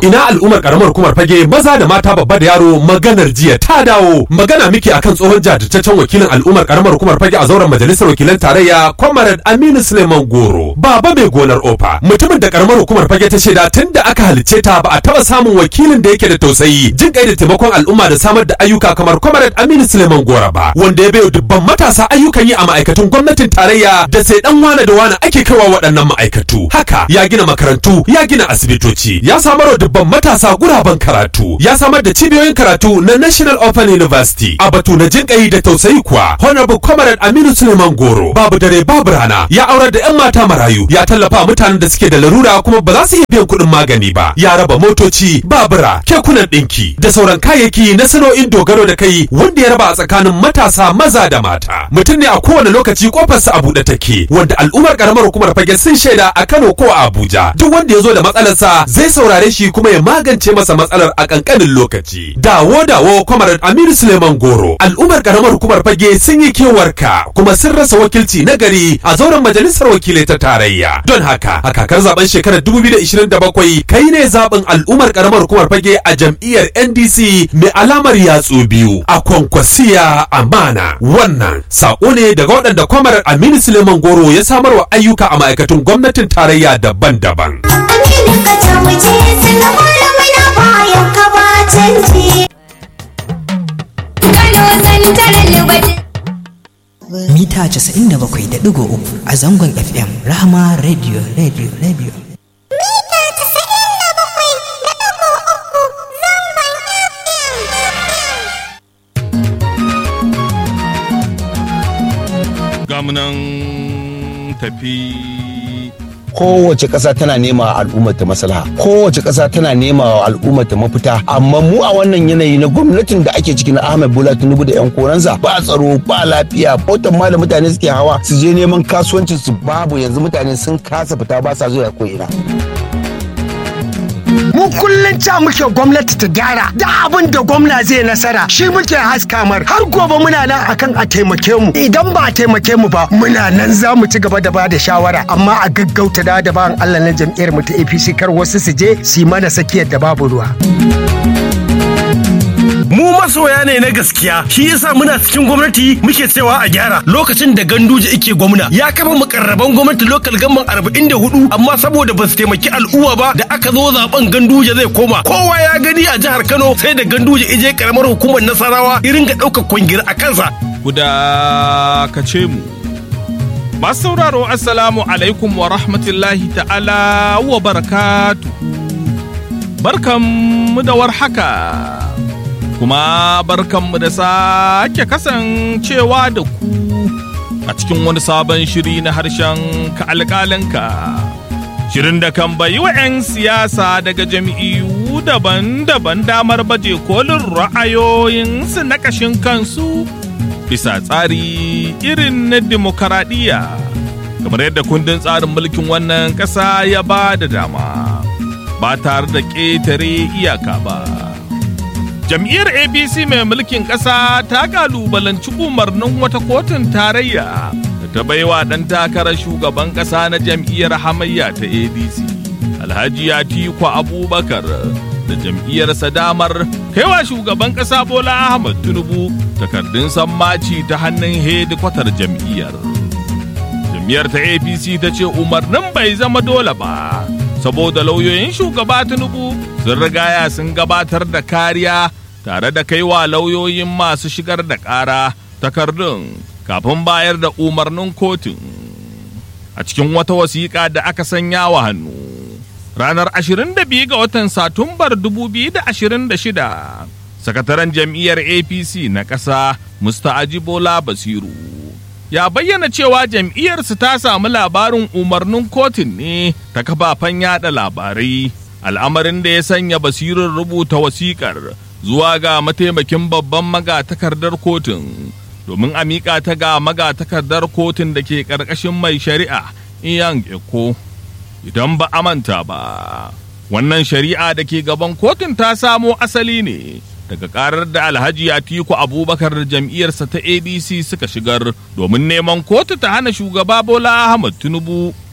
ina al'ummar karamar hukumar fage maza da mata babba da yaro maganar jiya ta dawo magana miki akan tsohon jajirtaccen wakilin al'ummar karamar hukumar fage a zauren majalisar wakilan tarayya comrade aminu suleiman goro baba mai gonar ofa mutumin da karamar hukumar fage ta shaida tun da aka halicce ta ba a taba samun wakilin da yake da tausayi jin kai da taimakon al'umma da samar da ayyuka kamar comrade aminu suleiman goro ba wanda ya bayo dubban matasa ayyukan yi a ma'aikatun gwamnatin tarayya da sai dan wane da wane ake kaiwa waɗannan ma'aikatu haka ya gina makarantu ya gina asibitoci ya samar wa dubban matasa guraben karatu ya samar da cibiyoyin karatu na National Open University a batu na jinƙayi da tausayi kuwa Honorable Comrade Aminu Suleiman Goro babu dare babu rana ya aurar da 'yan mata marayu ya tallafa mutanen da suke da larura kuma ba za su iya biyan kuɗin magani ba ya raba motoci babura kekunan ɗinki da sauran kayayyaki na sana'o'in dogaro da kai wanda ya raba a tsakanin matasa maza da mata mutum ne a kowane lokaci kofarsa a buɗe take wanda al'ummar karamar hukumar fage sun shaida a Kano ko a Abuja duk wanda ya zo da matsalarsa zai saurare shi kuma ya magance masa matsalar a kankanin lokaci. Dawo dawo kwamarar Aminu Suleiman Goro. Al'ummar karamar hukumar fage sun yi kewarka kuma sun rasa wakilci na gari a zauren majalisar wakilai ta tarayya. Don haka a kakar zaben shekarar 2027 kai ne zaben al'ummar karamar hukumar fage a jam'iyyar NDC mai alamar yatsu biyu a kwankwasiya amana. Wannan sako ne daga waɗanda kwamarar Aminu Suleiman Goro ya samarwa ayyuka a ma'aikatun gwamnatin tarayya daban-daban. Aminu ka ta wuce sanarwar muna bayan ka ba canji. Kano santar lubatin. mita 97.3 a zangon FM Rahama Radio Radio Radio. gamunan tafi kowace ƙasa tana nema wa al'ummar ta maslaha kowace ƙasa tana nema wa al'ummar ta mafita amma mu a wannan yanayi na gwamnatin da ake ciki na Ahmed Bola Tinubu da yan koransa ba tsaro ba lafiya motar ma da mutane suke hawa su je neman kasuwancin su babu yanzu mutane sun kasa fita ba sa zuwa ko ina mu kullum ca muke gwamnati ta gyara da abin da gwamna zai nasara shi muke haska mar har gobe muna nan akan a taimake mu idan ba a taimake mu ba muna nan za mu ci gaba da ba da shawara amma a gaggauta da da bayan Allah na jam'iyyar mu ta APC kar wasu su je su yi mana sakiyar da babu ruwa mu masoya ne na gaskiya shi yasa muna cikin gwamnati muke cewa a gyara lokacin da ganduje ike gwamna ya kafa mukarraban gwamnati lokal gamban 44 amma saboda ba su taimaki al'umma ba da aka zo zaben ganduje zai koma kowa ya gani a jihar kano sai da ganduje ije karamar hukumar nasarawa irin ga ɗaukar kwangila a kansa guda ka ce mu masu sauraro assalamu alaikum wa rahmatullahi ta'ala wa barakatuhu barkanmu da warhaka kuma barkanmu da sake kasancewa da ku a cikin wani sabon shiri na harshen ka alƙalinka shirin da kan bayi wa 'yan siyasa daga jam'iyyu daban-daban damar baje kolin ra'ayoyinsu na ƙashin kansu bisa tsari irin na demokaradiyya kamar yadda kundin tsarin mulkin wannan ƙasa ya ba da dama ba tare da ƙetare iyaka ba. jam'iyyar abc mai mulkin ƙasa ta kalubalanci umarnin wata kotun tarayya da ta baiwa ɗan takarar shugaban ƙasa na jam'iyyar hamayya ta adc alhaji atiku abubakar da jam'iyyarsa damar kaiwa shugaban ƙasa bola ahmad tinubu takardun sammaci ta hannun hedikwatar jam'iyyar jam'iyyar ta apc ta ce umarnin bai zama dole ba saboda lauyoyin shugaba tinubu sun rigaya sun gabatar da kariya tare da kaiwa lauyoyin masu shigar da ƙara takardun kafin bayar da umarnin kotun a cikin wata wasiƙa da aka sanya wa hannu ranar 22 ga watan satumbar 2026 sakataren jam'iyyar apc na ƙasa musta'ajibola basiru ya bayyana cewa jam'iyyarsu ta samu labarin umarnin kotun ne ta kafafen yada labarai al'amarin da ya sanya basirin rubuta wasiƙar zuwa ga mataimakin babban magatakardar kotun domin a miƙa ta ga magatakardar kotun da ke ƙarƙashin mai shari'a iyan eko idan ba a manta ba wannan shari'a da ke gaban kotun ta samo asali ne daga karar da alhaji atiku abubakar da jam'iyyarsa ta adc suka shigar domin neman kotu ta hana shugaba bola ahmad tinubu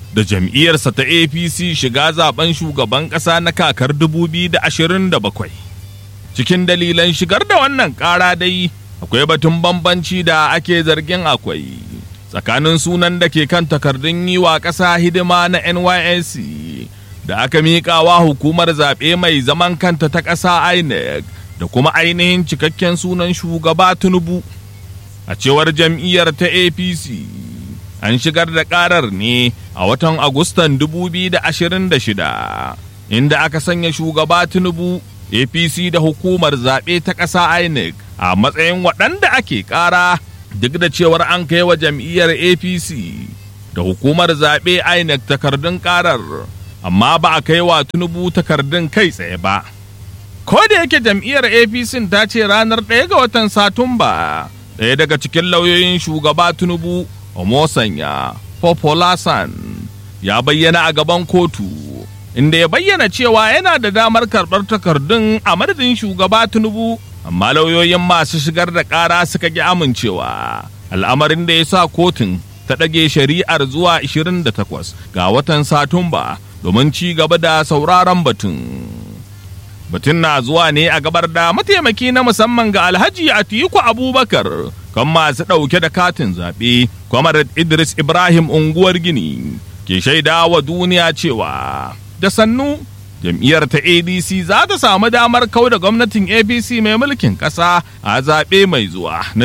da jam'iyyarsa ta apc shiga zaben shugaban ƙasa na kakar 2027 cikin dalilan shigar da wannan ƙara dai akwai batun bambanci da ake zargin akwai tsakanin sunan da ke kan takardun yi wa ƙasa hidima na nysc da aka miƙawa hukumar zaɓe mai zaman kanta ta ƙasa inec da kuma ainihin cikakken sunan shugaba tinubu a cewar jam'iyyar ta apc an shigar da ƙarar ne a watan agustan 2026 inda aka sanya shugaba tinubu apc da hukumar zaɓe ta ƙasa inec a matsayin waɗanda ake ƙara duk da cewar an kai wa jam'iyyar apc da hukumar zaɓe inec takardun ƙarar amma ba a kai wa tinubu takardun kai tsaye ba ko da yake jam'iyyar apc ta ce ranar ɗaya ga watan satumba ɗaya daga cikin lauyoyin shugaba tinubu omosanya popolasan ya bayyana a gaban kotu inda ya bayyana cewa yana da damar karɓar takardun a madadin shugaba tinubu amma lauyoyin masu shigar da ƙara suka ƙi amincewa al'amarin da ya sa kotun ta ɗage shari'ar zuwa 28 ga watan satumba domin ci gaba da sauraron batun batun na zuwa ne a gabar da mataimaki na musamman ga alhaji atiku abubakar kan masu ɗauke da katin zaɓe kwamar idris ibrahim unguwar gini ke shaida wa duniya cewa da sannu jam'iyyar ta adc za ta samu damar kau da gwamnatin apc mai mulkin ƙasa a zaɓe mai zuwa na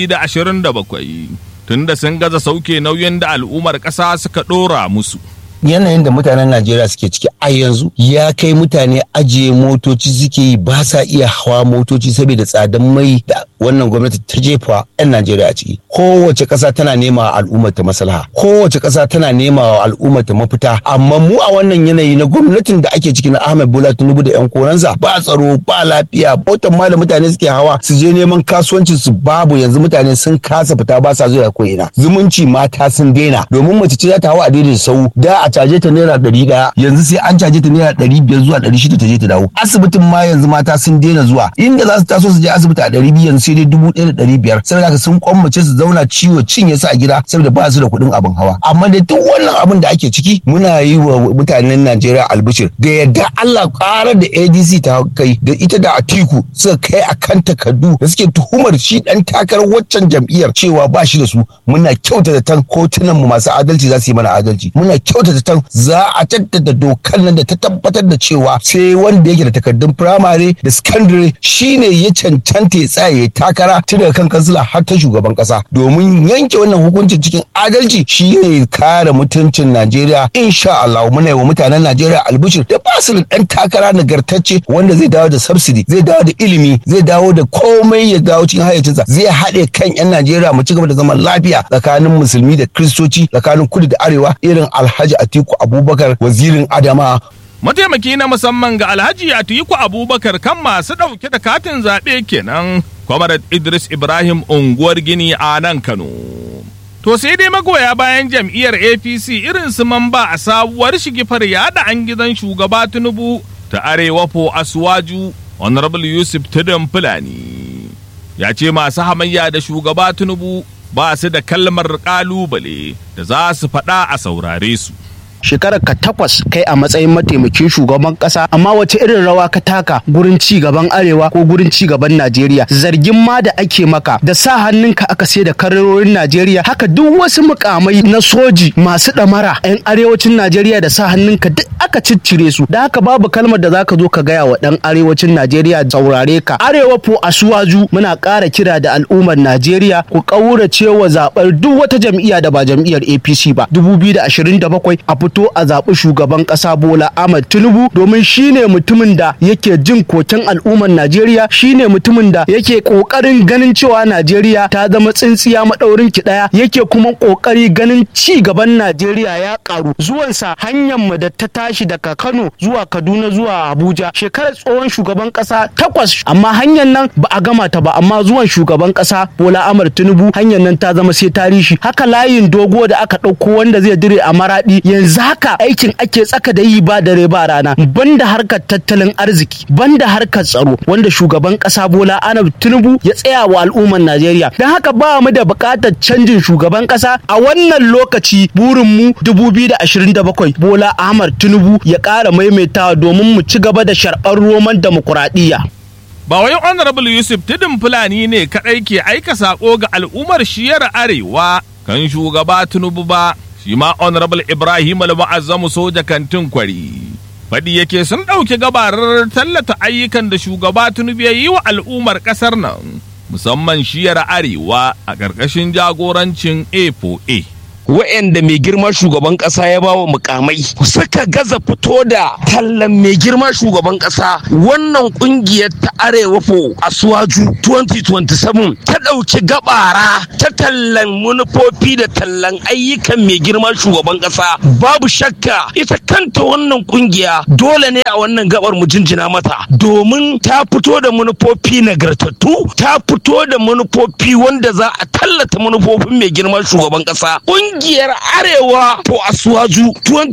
2027 tunda sun gaza sauke nauyin da al'ummar ƙasa suka ɗora musu yanayin da mutanen Najeriya suke ciki a yanzu ya kai mutane ajiye motoci suke yi ba sa iya hawa motoci saboda tsadan mai da wannan gwamnati ta jefa 'yan Najeriya a ciki. Kowace ƙasa tana nema wa al'ummar ta maslaha, kowace ƙasa tana nema wa al'ummar ta mafita, amma mu a wannan yanayi na gwamnatin da ake ciki na Ahmed Bola Tinubu da 'yan koransa ba tsaro ba lafiya botan ma da mutane suke hawa su je neman kasuwancin su babu yanzu mutane sun kasa fita ba sa zuwa ko ina. Zumunci mata sun daina domin mace ce za ta hawa a daidai sau da a caje ta naira ɗari ɗaya yanzu sai an caje ta naira ɗari biyar zuwa ɗari shida ta je ta dawo asibitin ma yanzu mata sun daina zuwa inda za su taso su je asibiti a ɗari biyu yanzu sai dai dubu ɗaya da ɗari biyar saboda haka sun kwammace su zauna ciwo cinye su a gida saboda ba su da kuɗin abin hawa amma da duk wannan abin da ake ciki muna yi wa mutanen Najeriya albishir da yadda Allah ƙarar da ADC ta kai da ita da Atiku suka kai akan takardu da suke tuhumar shi ɗan takarar waccan jam'iyyar cewa ba shi da su muna kyautata tan kotunan mu masu adalci za su yi mana adalci muna kyautata tan za a jaddada dokar nan da ta tabbatar da cewa sai wanda yake da takardun firamare da sakandare shine ya cancanta ya tsaya ya takara tun daga kan kansila har ta shugaban kasa domin yanke wannan hukuncin cikin adalci shine kare mutuncin Najeriya insha Allah muna yi wa mutanen Najeriya albishir da ba su da dan takara nagartacce wanda zai dawo da subsidy zai dawo da ilimi zai dawo da komai ya dawo cikin hayyacinsa zai haɗe kan 'yan Najeriya mu ci gaba da zaman lafiya tsakanin musulmi da kristoci tsakanin kudu da arewa irin Alhaji Atiku Abubakar wazirin Adama mataimaki na musamman ga alhaji atiku abubakar kan masu ɗauke da katin zaɓe kenan kwamarat idris ibrahim unguwar gini a nan kano to sai dai magoya bayan jam'iyyar apc irin su mamba a sabuwar shigifar yada an gidan shugaba tinubu ta arewa fo asuwaju honorable yusuf tudun fulani ya ce masu hamayya da shugaba tinubu ba su da kalmar kalubale da za su faɗa a saurare su shekarar ka takwas kai a matsayin mataimakin shugaban kasa amma wace irin rawa ka taka gurin ci gaban arewa ko gurin ci gaban Najeriya zargin ma da ake maka da sa hannunka aka sai da kararorin Najeriya haka duk wasu mukamai na soji masu damara yan arewacin Najeriya da sa hannunka duk aka ciccire su da haka babu kalmar da zaka zo ka gaya wa dan arewacin Najeriya saurare ka arewa po asuwaju muna ƙara kira da al'ummar Najeriya ku ƙaurace wa zaɓar duk wata jam'iyya da ba jam'iyyar APC ba 2027 a fito a zaɓi shugaban ƙasa Bola Ahmed Tinubu domin shine mutumin da yake jin koken al'ummar Najeriya shine mutumin da yake ƙoƙarin ganin cewa Najeriya ta zama tsintsiya maɗaurin ki ɗaya yake kuma ƙoƙari ganin ci gaban Najeriya ya ƙaru zuwansa hanyar mu da ta tashi daga Kano zuwa Kaduna zuwa Abuja shekarar tsohon shugaban ƙasa takwas amma hanyar nan ba a gama ta ba amma zuwan shugaban ƙasa Bola Ahmed Tinubu hanyar nan ta zama sai tarihi haka layin dogo da aka ɗauko wanda zai dire a maraɗi yanzu yanzu haka aikin ake tsaka da yi ba dare ba rana banda harkar tattalin arziki banda harkar tsaro wanda shugaban kasa Bola Ahmed Tinubu ya tsaya wa al'ummar Najeriya don haka ba mu da buƙatar canjin shugaban kasa a wannan lokaci burin mu 2027 Bola Ahmed Tinubu ya ƙara maimaitawa domin mu ci gaba da sharɓar roman demokuraɗiyya. Ba wai Honorable Yusuf Tudun Fulani ne kaɗai ke aika saƙo ga al'ummar shiyar Arewa kan shugaba Tinubu ba, shi ma Honorable Ibrahim Al-Mu'azzamu soja kantin kwari. Faɗi yake sun ɗauki gabarar tallata ayyukan da shugaba Tinubu ya yi wa al'ummar ƙasar nan, musamman shiyar Arewa a ƙarƙashin jagorancin A4A. wa'anda mai girma shugaban kasa ya bawa mukamai suka gaza fito da tallan mai girma shugaban kasa wannan kungiyar ta arewa fo a suwaju 2027 ta ɗauki gabara ta tallan manufofi da tallan ayyukan mai girma shugaban kasa babu shakka ita kanta wannan kungiya dole ne a wannan gabar mu jinjina mata domin ta fito da manufofi nagartattu ta fito da manufofi wanda za a tallata manufofin mai girma shugaban kasa kungiyar arewa to asuwaju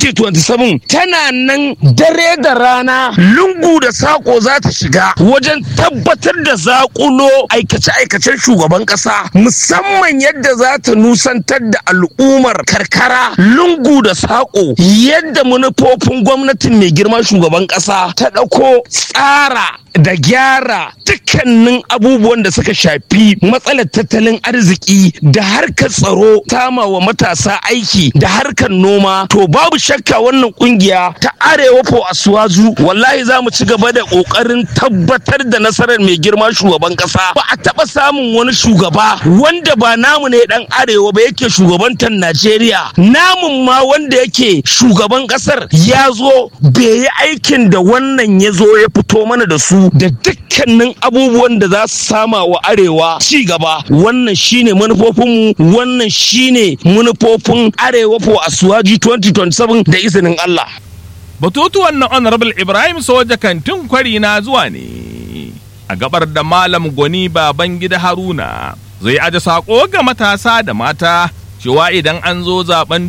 2027 tana nan dare da rana lungu da sako za ta shiga wajen tabbatar da zakulo aikace-aikacen shugaban kasa musamman yadda za ta nusantar da al'ummar karkara lungu da sako yadda manufofin gwamnatin mai girma shugaban kasa ta ɗauko tsara da gyara dukkanin abubuwan da suka shafi matsalar tattalin arziki da harkar tsaro tama wa matasa aiki da harkar noma to babu shakka wannan kungiya ta arewa po asuwazu wallahi za mu ci gaba da kokarin tabbatar da nasarar mai girma shugaban kasa ba a taba samun wani shugaba wanda ba namu ne dan arewa ba yake shugabantar najeriya namun ma wanda yake shugaban kasar ya zo bai yi aikin da wannan ya zo ya fito mana da su da dukkanin abubuwan da za su sama wa arewa ci gaba wannan shine manufofinmu wannan shine manufofin arewa for asuwaji 2027 da izinin Allah. Batutuwan na Honorable Ibrahim Soja kantin kwari na zuwa ne a gabar da Malam Gwani baban gida Haruna zai aje sako ga matasa da mata cewa idan an zo zaben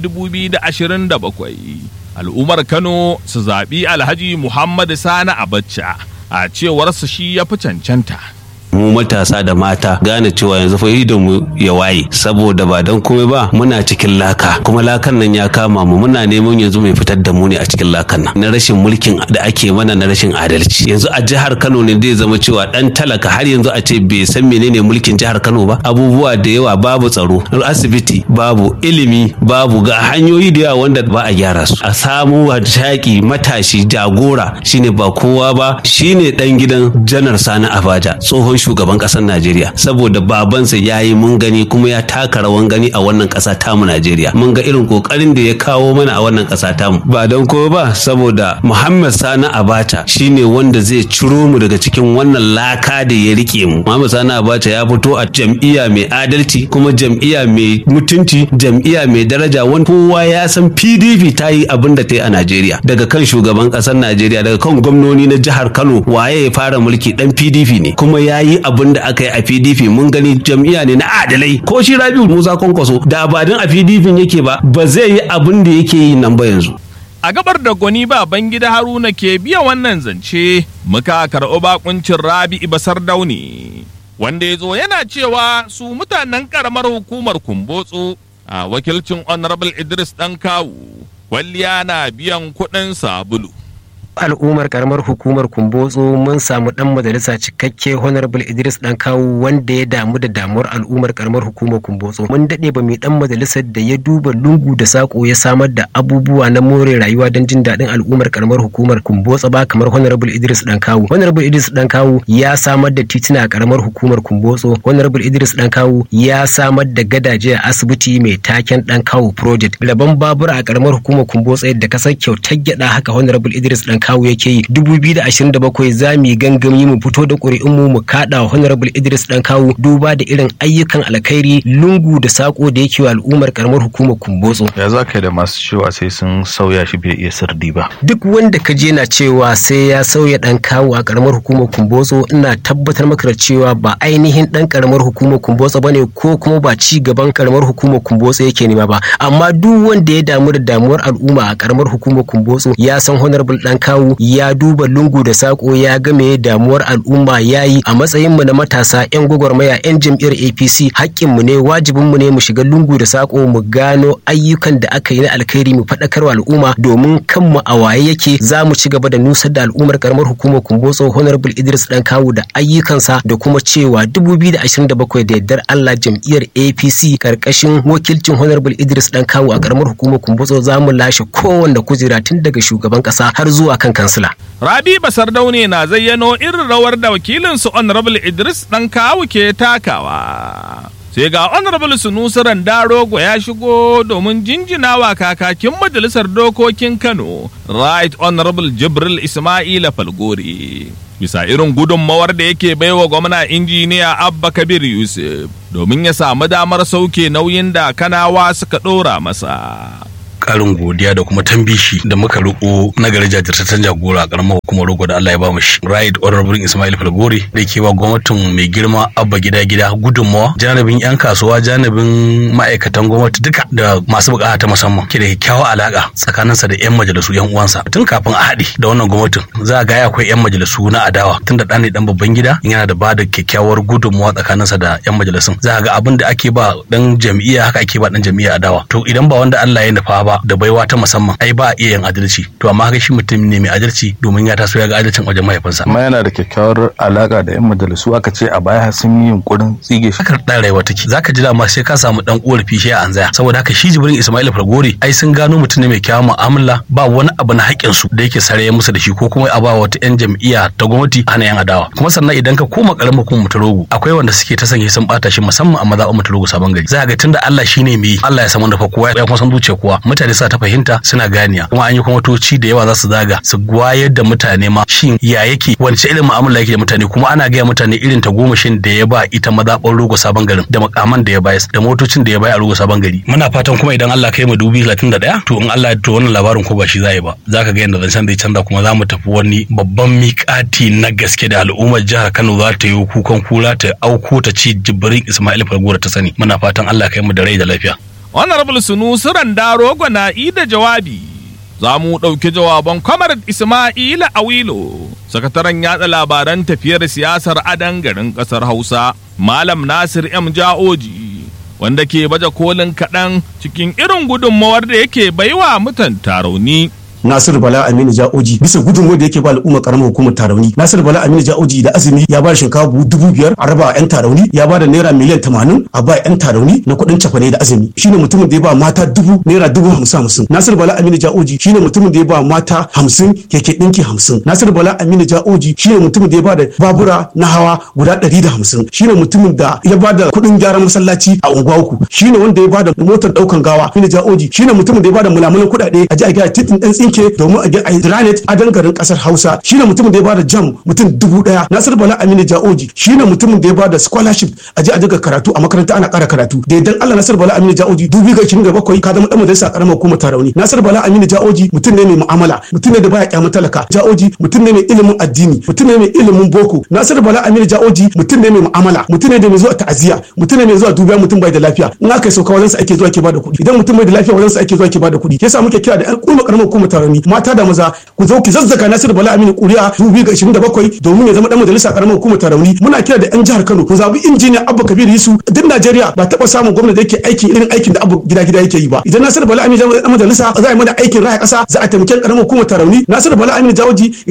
2027 al'ummar Kano su zaɓi Alhaji Muhammadu Sani Abacha. a cewarsa shi ya fi cancanta. mu matasa da mata gane cewa yanzu fa idon mu ya waye saboda ba dan komai ba muna cikin laka kuma lakan nan ya kama mu muna neman yanzu mai fitar da mu ne a cikin lakan nan na rashin mulkin da ake mana na rashin adalci yanzu a jihar Kano ne zai zama cewa dan talaka har yanzu a ce bai san menene mulkin jihar Kano ba abubuwa da yawa babu tsaro asibiti babu ilimi babu ga hanyoyi da yawa wanda ba a gyara su a samu shaki matashi jagora shine ba kowa ba shine dan gidan janar Sani Abaja tsohon shugaban ƙasar Najeriya saboda babansa ya yi mun gani kuma ya taka rawan gani a wannan ƙasa tamu Najeriya mun ga irin ƙoƙarin da ya kawo mana a wannan ƙasa tamu ba don kowa ba saboda Muhammad Sani Abacha shine wanda zai ciro mu daga cikin wannan laka da ya rike mu Muhammad Sani Abacha ya fito a jam'iyya mai adalci kuma jam'iyya mai mutunci jam'iyya mai daraja wani kowa ya san PDP ta yi abin da ta yi a Najeriya daga kan shugaban ƙasar Najeriya daga kan gwamnoni na jihar Kano waye ya fara mulki dan PDP ne kuma ya yi abin da aka yi a PDP mun gani jam'iyya ne na adalai ko shi Rabiu Musa Kwankwaso da ba don a PDP yake ba ba zai yi abin da yake yi nan ba yanzu. A gabar da gwani baban gida Haruna ke biya wannan zance muka karɓi bakuncin Rabi Ibasar Dauni wanda ya zo yana cewa su mutanen karamar hukumar Kumbotso a wakilcin Honorable Idris Dan Kawu kwalliya na biyan kuɗin sabulu. al'ummar karamar hukumar kumbotso mun samu dan majalisa cikakke honorable idris dan kawo wanda ya damu da damuwar al'ummar karamar hukumar kumbotso mun dade ba mai dan majalisar da ya duba lungu da sako ya samar da abubuwa na more rayuwa don jin daɗin al'ummar karamar hukumar kumbotso ba kamar honorable idris dan kawo honorable idris dan kawo ya samar da titina a karamar hukumar kumbotso honorable idris dan kawo ya samar da gadaje a asibiti mai taken dan kawo project rabon babura a karamar hukumar kumbotso yadda kasar kyautar gyada haka honorable idris dan kawu yake yi 2027 za mu yi gangami mu fito da ƙuri'un mu mu kaɗa honorable Idris dan kawu duba da irin ayyukan alkhairi lungu da sako da yake wa al'ummar karamar hukumar Kumbotso ya za ka yi da masu cewa sai sun sauya shi bai iya sirdi ba duk wanda ka je na cewa sai ya sauya dan kawu a karamar hukumar Kumbotso ina tabbatar maka da cewa ba ainihin dan karamar hukumar Kumbotso bane ko kuma ba ci gaban karamar hukumar Kumbotso yake nema ba amma duk wanda ya damu da damuwar al'umma a karamar hukumar Kumbotso ya san honorable dan kawu ya duba lungu da sako ya ga me damuwar al'umma yayi a matsayin mu na matasa yan gwagwarmaya yan jam'iyyar APC haƙƙin mu ne wajibin mu ne mu shiga lungu da sako mu gano ayyukan da aka yi na alkhairi mu faɗakarwa al'umma domin kanmu a waye yake za mu ci gaba da nusar da al'ummar karamar hukumar Kumbotso honorable Idris dan kawu da ayyukansa da kuma cewa 2027 da yardar Allah jam'iyyar APC karkashin wakilcin honorable Idris dan kawu a karamar hukumar Kumbotso za mu lashe kowanne kujera tun daga shugaban kasa har zuwa kan kansila. Rabi Basardaune na zayyano irin rawar da wakilinsu Honorable Idris dan kawu ke takawa. Sai ga Honorable Sunusi Randarogo ya shigo domin jinjinawa kakakin Majalisar Dokokin Kano, Right Honorable Jibril Ismaila Falgore. Bisa irin gudunmawar da yake baiwa gwamna injiniya Abba Kabir Yusuf domin ya samu damar sauke nauyin da kanawa suka ɗora masa. karin godiya da kuma tambishi da muka riko na gari jajirtaccen jagora a karamar hukumar rogo da Allah ya ba mu shi. Right Honorable Ismail Falgore da ke ba gwamnatin mai girma abba gida gida gudunmawa janibin yan kasuwa janibin ma'aikatan gwamnati duka da masu bukata ta musamman ke da kyakkyawar alaka tsakaninsa da yan majalisu yan uwansa tun kafin a haɗe da wannan gwamnatin za a ga akwai yan majalisu na adawa tun da ɗan ne ɗan babban gida yana da ba da kyakkyawar gudunmawa tsakaninsa da yan majalisun za a ga abin da ake ba dan jam'iyya haka ake ba dan jam'iyya adawa to idan ba wanda Allah ya nufa ba da baiwa ta musamman ai ba a iya yin adalci to amma haka shi mutum ne mai adalci domin ya taso ya ga adalcin wajen mahaifinsa amma yana da kyakkyawar alaka da yan majalisu aka ce a baya sun yi yunkurin tsige shi haka da rayuwa take zaka ji dama sai ka samu dan korafi shi a anzaya saboda haka shi jibrin ismail fargori ai sun gano mutum ne mai kyawun mu'amala ba wani abu na haƙƙin su da yake sare musu da shi ko kuma a ba wata yan jam'iyya ta gwamnati hana yan adawa kuma sannan idan ka koma karamin hukumar mutarogo akwai wanda suke ta sanya sun bata shi musamman a mazaɓar mutarogo sabon gari za ga tunda Allah shine mai Allah ya san wanda fa kowa ya kuma san zuciya kowa mutane suna ta fahimta suna ganiya kuma an yi kwamatoci da yawa za su zaga su wayar da mutane ma shin ya yake wance irin mu'amala yake da mutane kuma ana gaya mutane irin ta gomashin da ya ba ita mazaɓar rogo sabon garin da makaman da ya bayar da motocin da ya bayar a rogo sabon gari muna fatan kuma idan Allah kai mu dubi 31 to in Allah to wannan labarin ko ba shi zai ba zaka ga yadda zancen zai canza kuma za mu tafi wani babban miƙati na gaske da al'ummar jihar Kano za ta yi kukan kura ta auko ta ci jibrin Ismail Fargora ta sani muna fatan Allah kai mu da rai da lafiya Honorable Sunusi Randarogo na da jawabi. Za mu ɗauki jawaban Comrade Ismaila Awilo, sakataren yatsa labaran tafiyar siyasar adan garin ƙasar Hausa, Malam Nasir M. Ja'oji, wanda ke baje kolin kaɗan cikin irin gudunmawar da yake baiwa mutan tarauni. Nasiru Bala Aminu Ja'oji bisa gudunmawar da yake ba al'umma karamar hukumar Tarauni. Nasiru Bala Aminu Ja'oji da azumi ya ba da shinkafa buhu dubu biyar a raba yan Tarauni ya ba da naira miliyan tamanin a ba yan Tarauni na kuɗin cafane da azumi. Shine mutumin da ya ba mata dubu naira dubu hamsin hamsin. Nasiru Bala Aminu Ja'oji shine mutumin da ya ba mata hamsin keke ɗinki hamsin. Nasiru Bala Aminu Ja'oji shine mutumin da ya ba da babura na hawa guda ɗari da hamsin. Shine mutumin da ya ba da kuɗin gyaran masallaci a unguwa uku. Shine wanda ya ba da motar ɗaukan gawa. Aminu Ja'oji shine mutumin da ya ba da mulamulan kuɗaɗe a ji a gyara titin ɗan tsinke domin a a Intranet a garin kasar Hausa shine mutumin da ya bada jam mutum dubu daya Nasir Bala Aminu Ja'oji shine mutumin da ya bada scholarship a je a daga karatu a makaranta ana kara karatu da idan Allah Nasir Bala Aminu Ja'oji dubi ga 27 ka zama dan majalisa karamar hukumar Tarauni Nasir Bala Aminu Ja'oji mutum ne mai mu'amala mutum ne da baya kyamun talaka Ja'oji mutum ne mai ilimin addini mutum ne mai ilimin boko Nasir Bala Aminu Ja'oji mutum ne mai mu'amala mutum ne da mai zuwa ta'aziya mutum ne mai zuwa dubiya mutum bai da lafiya in aka sauka wajen sa ake zuwa ke bada kuɗi idan mutum bai da lafiya wajen sa ake zuwa ke bada kuɗi yasa muke kira da ƴan kuma karamar hukumar Tarauni mata da maza ku zo ki zazzaka Nasiru Bala Aminu Kuri'a 2027 domin ya zama dan majalisa karamar hukumar Tarauni muna kira da yan jihar Kano ku zabi injiniya Abba Kabir Yusuf duk Najeriya ba taba samun gwamnati da yake aikin irin aikin da Abba gida gida yake yi ba idan Nasiru Bala Aminu dan majalisa za a yi mana aikin raya kasa za a taimake karamar hukumar Tarauni Nasiru Bala Aminu Jawoji